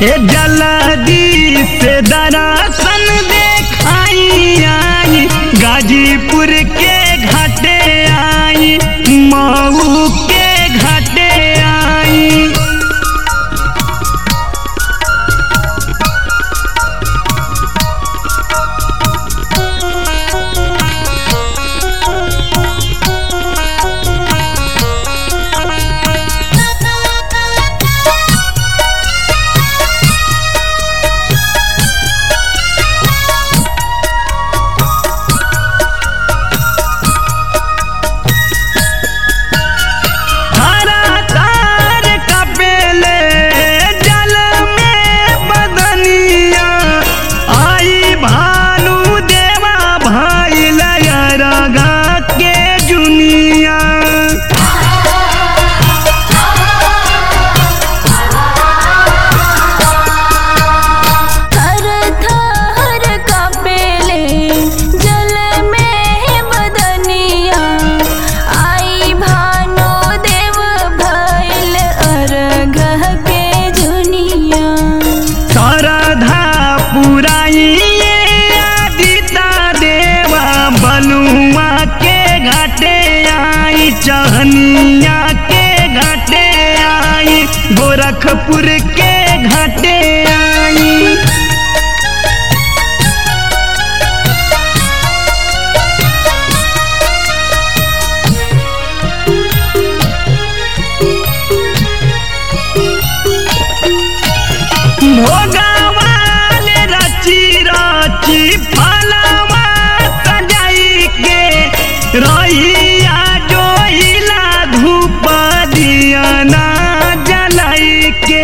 ए जल्दी से दरासन देखाई आई गाजीपुर के घाटे आई मऊ के घाटे आई हरा तार कपेले जल में बदनिया आई भानु देवा भाई लयरगा के जुनिया थर थर कापेले जल में बदनिया आई भानो देव भैल अर्घ के जुनिया शारदा पुराई आदिता देवा बलुआ के घाटे आई चहनिया के घाटे आई गोरखपुर के घाटे आई भोगावाल रची रची फलवा सजाई के रहिया जोइला धूप दिया ना जलाई के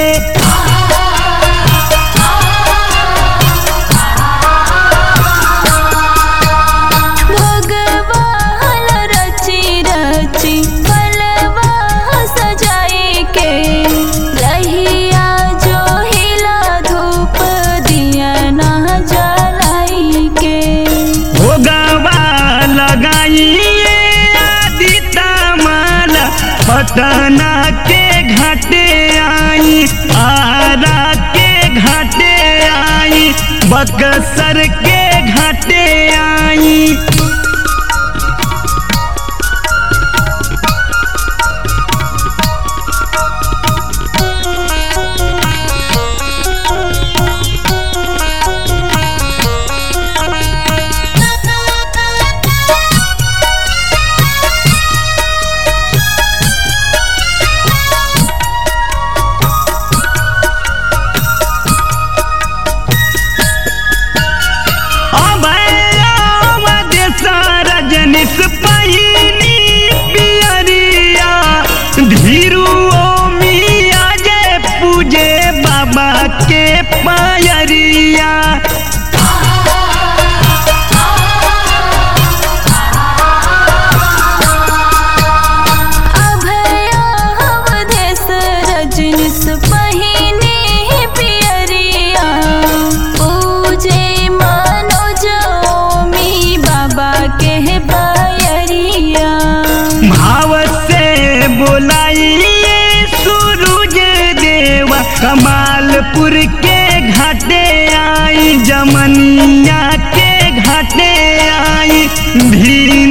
भगवान रची रची फलवा सजाई के रहिया जो हिला धूप दिया ना जलाई के भोगवा लगाइए आदिता माला पटना के घाटे आई आरा के घाटे आई बक्सर के घाटे आई रजनीश पहिनी पियरिया धीरू मिया जय पूजे बाबा के पायरिया अभया अवधेश रजनीश पहिने पियरिया पूजे मनोज ओमी बाबा के पायरिया भाव से बोलाइए सूरज देवा कमालपुर के घाटे आई जमनिया के घाटे आई भी